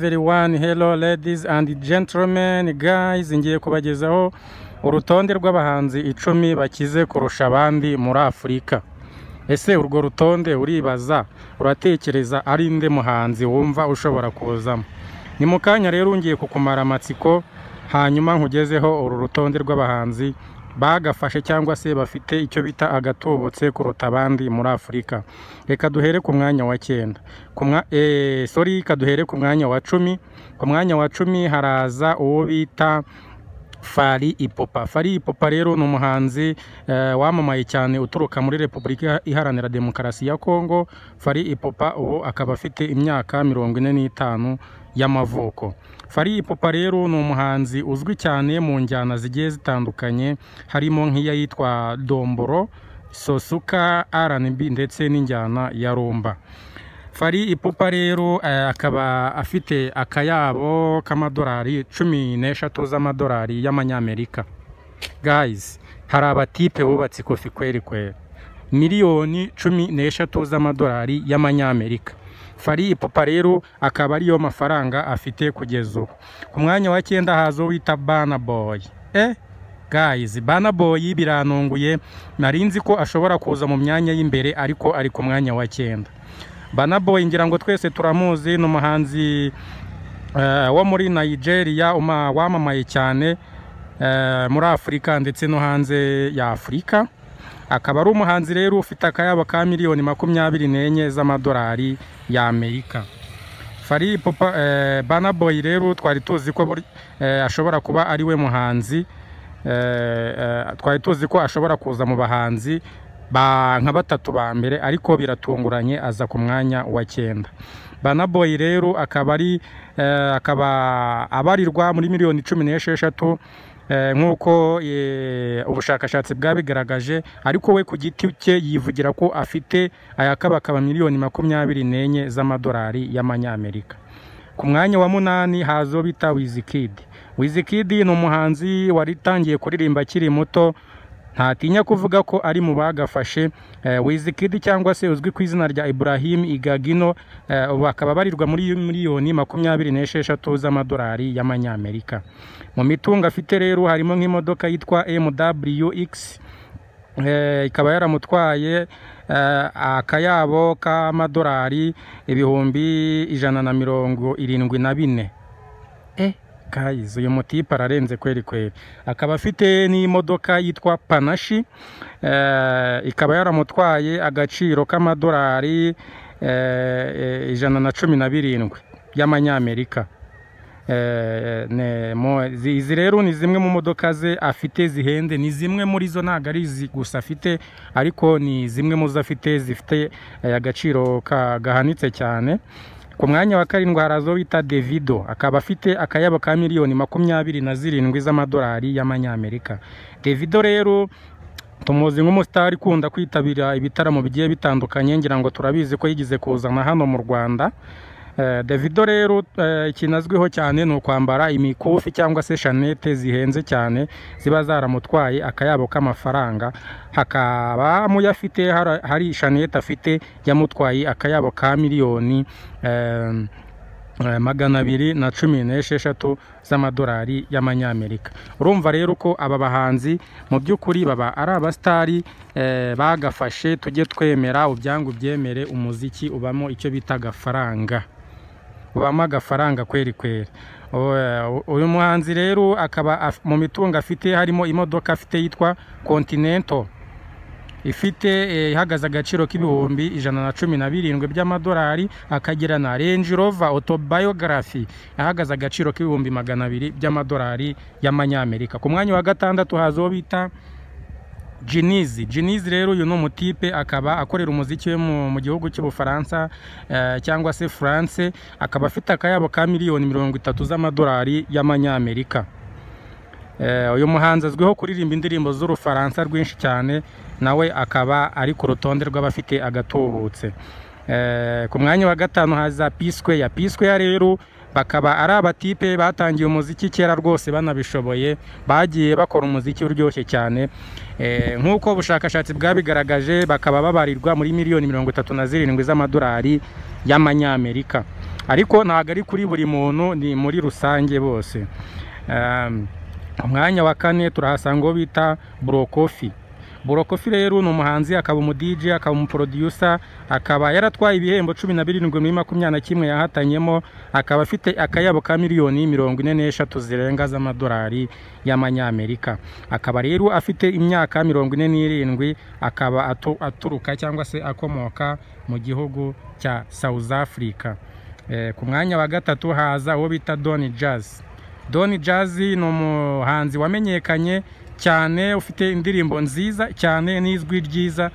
everyone hello ladies and gentlemen guys ngiye kubagezaho urutonde rw'abahanzi icumi bakize kurusha abandi muri afurika ese urwo rutonde uribaza uratekereza ari nde muhanzi wumva ushobora kuzamo ni mu kanya rero ngiye kukumara amatsiko hanyuma nkugezeho uru rutonde rw'abahanzi bagafashe cyangwa se bafite icyo bita agatubutse kuruta abandi muri afurika reka duhere ku mwanya wa cyenda ku mwa eh, sorry kaduhere ku mwanya wa cumi ku mwanya wa cumi haraza uwo bita Fari Ipopa. Fari Ipopa rero ni umuhanzi eh, wamamaye cyane uturuka muri Repubulika Iharanira Demokarasi ya Kongo. Fari Ipopa ubu akaba afite imyaka mirongo ine n'itanu y'amavuko. Fari Ipopa rero ni umuhanzi uzwi cyane mu njyana zigiye zitandukanye harimo nk'iyitwa Domboro, Sosuka, R&B ndetse n'injyana ya rumba. Fari Ipupa rero eh, akaba afite akayabo k'amadolari cumi n'eshatu z'amadolari y'amanyamerika guys hari abatipe bubatse kofi kweri kweri miliyoni cumi n'eshatu z'amadolari y'amanyamerika Fari Ipupa rero akaba ariyo mafaranga afite kugeza ubu ku mwanya wa cyenda haza wita Bana Boy eh guys Bana Boy biranunguye nari nzi ko ashobora kuza mu myanya y'imbere ariko ari ku mwanya wa cyenda Bana Boy ngira ngo twese turamuzi ni umuhanzi eh, wo muri Nigeria uma- wamamaye cyane eh, muri Afurika ndetse no hanze ya Afurika akaba ari umuhanzi rero ufite akayabo ka miliyoni makumyabiri n'enye z'amadolari ya Amerika Fari Ipupa eh, Bana Boy rero twari tuzi ko buri- eh, ashobora kuba ari we muhanzi eh, eh, twari tuzi ko ashobora kuza mu bahanzi ba nka batatu ba mbere ariko biratunguranye aza ku mwanya wa cyenda Bana Boy rero akaba ari eh, akaba abarirwa muri miliyoni cumi n'esheshatu eh, nk'uko eh, ubushakashatsi bwabigaragaje ariko we ku giti cye yivugira ko afite ayakabakaba miliyoni makumyabiri n'enye z'amadolari y'amanyamerika ku mwanya wa munani hazo bita Wizkid. Wizkid ni umuhanzi waritangiye kuririmba akiri muto ntatinya kuvuga ko ari mu bagafashe eh, Wizkid cyangwa se uzwi ku izina rya Ibrahim Igagino eh, ubu bakaba barirwa muri miliyoni makumyabiri n'esheshatu z'amadolari y'amanyamerika mu mitungo afite rero harimo nk'imodoka yitwa MWX Eh, ikaba yaramutwaye eh, akayabo k'amadolari ibihumbi ijana na mirongo irindwi na bine eh guys uyu mutipe ararenze kweri kweri akaba afite n'imodoka yitwa panashi eh, ikaba yaramutwaye agaciro k'amadolari eh, eh, ijana na cumi na birindwi y'amanyamerika Eh, ne- mo- zi- izi rero ni zimwe mu modoka ze afite zihende ni zimwe muri zo ntabwo ari izi gusa afite ariko ni zimwe mu zo afite zifite eh, agaciro ka- gahanitse cyane ku mwanya wa karindwi harazo bita Davido akaba afite akayabo ka miliyoni makumyabiri na zirindwi z'amadolari y'amanyamerika Davido rero tumuzi nk'umusitari ukunda kwitabira ibitaramo bigiye bitandukanye ngira ngo turabizi ko yigeze kuzana hano mu rwanda Eh, Davido rero eh, ikintu azwiho cyane ni ukwambara imikufi cyangwa se shanete zihenze cyane ziba zaramutwaye akayabo k'amafaranga hakaba mu yo afite hari- hari shanete afite yamutwaye akayabo ka miliyoni eh, eh, magana abiri na cumi n'esheshatu z'amadolari y'amanyamerika urumva rero ko aba bahanzi mu by'ukuri baba ari abasitari eh, bagafashe tujye twemera ubyangu byemere umuziki ubamo icyo bita agafaranga ubamo agafaranga kweri kweri O- eh, uyu muhanzi rero akaba af- mu mitungo afite harimo imodoka afite yitwa continental ifite eh, ihagaze agaciro k'ibihumbi ijana na cumi na birindwi by'amadolari akagira na Range Rover autobiography ihagaze agaciro k'ibihumbi magana abiri by'amadolari y'amanyamerika ku mwanya wa gatandatu haza uwo bita Jinizi Jinizi rero uyu ni umutipe akaba akorera umuziki we mu, mu gihugu cy'ubufaransa eh, cyangwa se France akaba afite akayabo ka miliyoni mirongo itatu z'amadolari y'amanyamerika Eh, uyu muhanzi azwiho kuririmba indirimbo z'urufaransa rwinshi cyane nawe akaba ari ku rutonde rw'abafite agatubutse Eh, ku mwanya wa gatanu haza piswe ya piswe ya rero bakaba ari abatipe batangiye umuziki kera rwose banabishoboye bagiye bakora umuziki uryoshye cyane Eh, nk'uko ubushakashatsi bwabigaragaje bakaba babarirwa muri miliyoni mirongo itatu na zirindwi z'amadolari y'amanyamerika ariko ntabwo ari kuri buri muntu ni muri rusange bose Um, umwanya wa kane turahasanga uwo bita burokofi burokofi rero ni umuhanzi akaba umudije akaba umuproducer akaba yaratwaye ibihembo cumi na birindwi muri makumyabiri na kimwe yahatanyemo akaba afite akayabo ka miliyoni mirongo ine n'eshatu zirenga z'amadolari y'amanyamerika akaba rero afite imyaka mirongo ine n'irindwi akaba atu- aturuka cyangwa se akomoka mu gihugu cya south africa Eh, ku mwanya wa gatatu haza uwo bita doni jazz doni jazz ni umuhanzi wamenyekanye cyane ufite indirimbo nziza cyane n'ijwi ryiza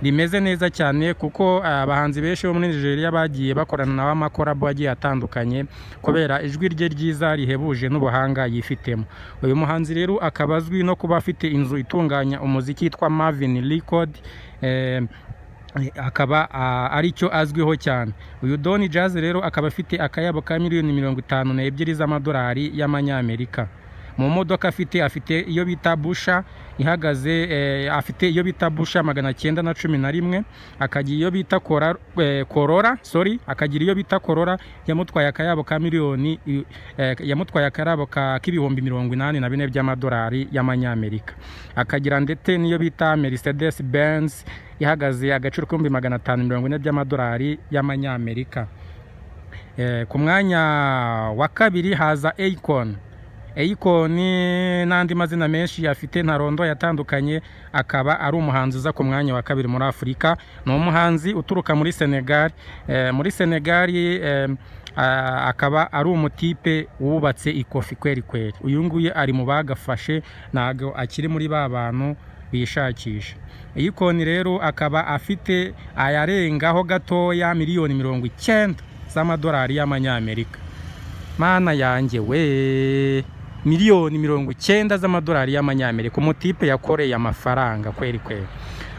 rimeze neza cyane kuko ah, abahanzi benshi bo muri nigeria bagiye bakorana nawe amakorabo agiye atandukanye kubera ijwi rye ryiza rihebuje n'ubuhanga yifitemo uyu muhanzi rero akaba azwi no kuba afite inzu itunganya umuziki yitwa marvin record eh, akaba ah, ari cyo azwiho cyane uyu doni jazz rero akaba afite akayabo ka miliyoni mirongo itanu n'ebyiri z'amadolari y'amanyamerika mu modoka afite afite iyo bita busha ihagaze eh, afite iyo bita busha magana cyenda na cumi na rimwe akagira iyo bita kora, eh, korora sorry akagira iyo bita korora yamutwaye akayabo ka miliyoni eh, yamutwaye akayabo ka k'ibihumbi mirongo inani na bine by'amadolari y'amanyamerika akagira ndetse n'iyo bita mercedes benz ihagaze agaciro k'ibihumbi magana atanu mirongo ine by'amadolari y'amanyamerika Eh, ku mwanya wa kabiri haza Akon Akon n'andi mazina menshi afite ntarondo yatandukanye akaba ari umuhanzi uza ku mwanya wa kabiri muri afurika ni umuhanzi uturuka muri senegal Eh, muri senegal eh, ah, akaba ari umutipe wubatse ikofi kweri kweri uyu nguyu ari mu bagafashe ntabwo akiri muri ba bantu bishakisha iyi konti rero akaba afite ayarengaho gatoya miliyoni mirongo icyenda z'amadolari y'amanyamerika mana yanjye we miliyoni mirongo icyenda z'amadolari y'amanyamerika umutipe yakoreye amafaranga kweri kweri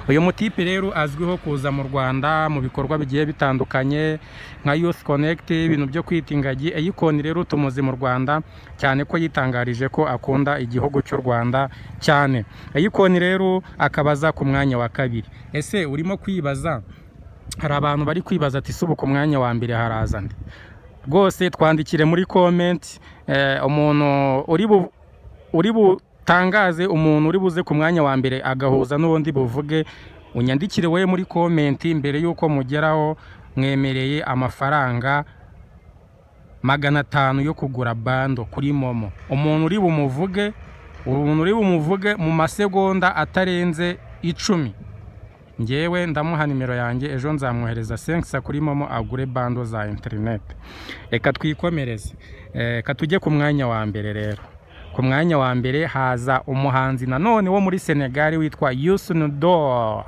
uyu mutipe rero azwiho kuza mu rwanda mu bikorwa bigiye bitandukanye nka youth connect ibintu byo kwita ingagi eyikoni rero tumuzi mu rwanda cyane ko yitangarije ko akunda igihugu cy'u rwanda cyane eyikoni rero akabaza ku mwanya wa kabiri ese urimo kwibaza hari abantu bari kwibaza ati subu ku mwanya wa mbere haraza nde rwose twandikire muri komenti eh, umuntu uri bu uri butangaze umuntu uri buze ku mwanya wa mbere agahuza n'ubundi buvuge unyandikire wowe muri komenti mbere y'uko mugeraho mwemereye amafaranga magana atanu yo kugura bando kuri momo umuntu uri bumuvuge umuntu uri bumuvuge mu masegonda atarenze icumi ngewe ndamuha nimero yanjye ejo nzamwohereza senkisa kuri momo agure bando za interineti reka twikomereze Eh, reka tujye ku mwanya wa mbere rero ku mwanya wa mbere haza umuhanzi nanone wo muri senegali witwa yusunudor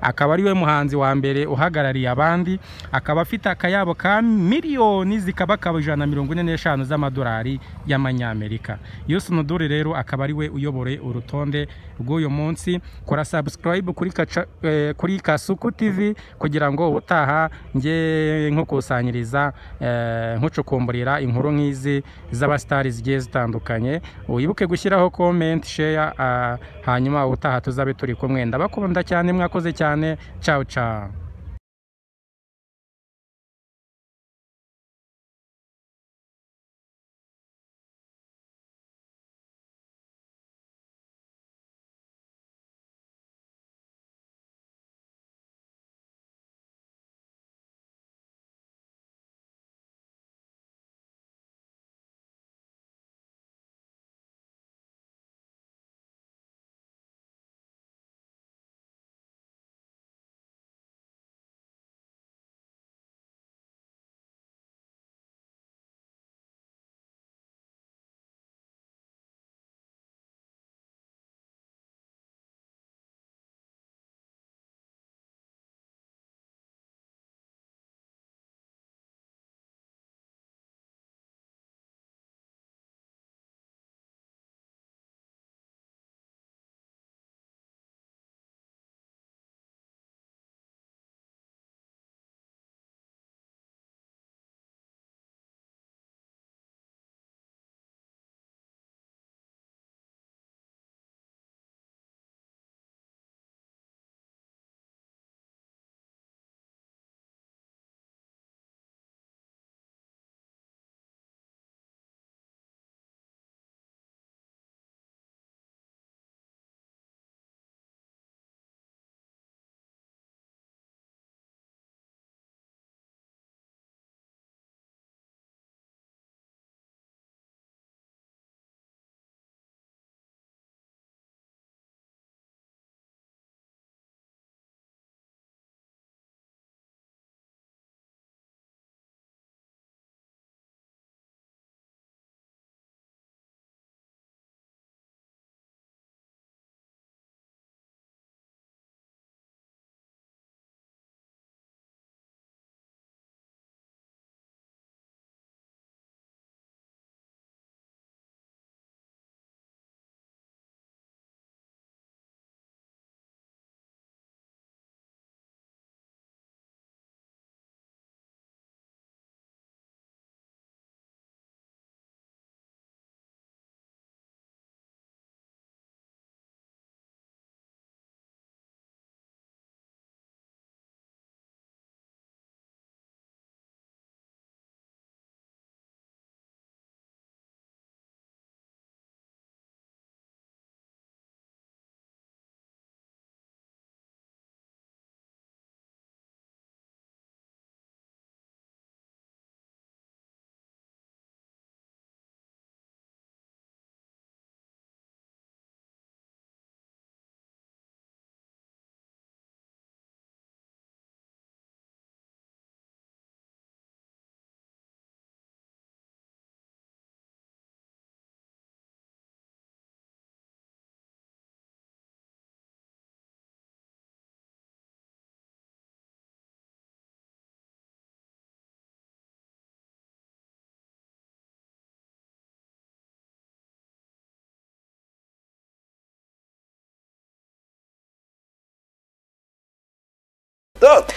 akaba ari we muhanzi wa mbere uhagarariye abandi akaba afite akayabo ka miliyoni zikaba akaba ijana na mirongo ine n'eshanu z'amadolari y'amanyamerika yusunudor rero akaba ari we uyobore urutonde rw'uyu munsi kora subscribe kuri, kaca, eh, kuri kasuku tv kugira ngo ubutaha njye nkukusanyiriza eh, nkucukumburira inkuru nk'izi z'abasitari zigiye zitandukanye wibuke gushyiraho comment share ah, hanyuma ubutaha tuzabe turi kumwe ndabakunda cyane mwakoze cyane ciao ciao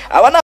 aba ni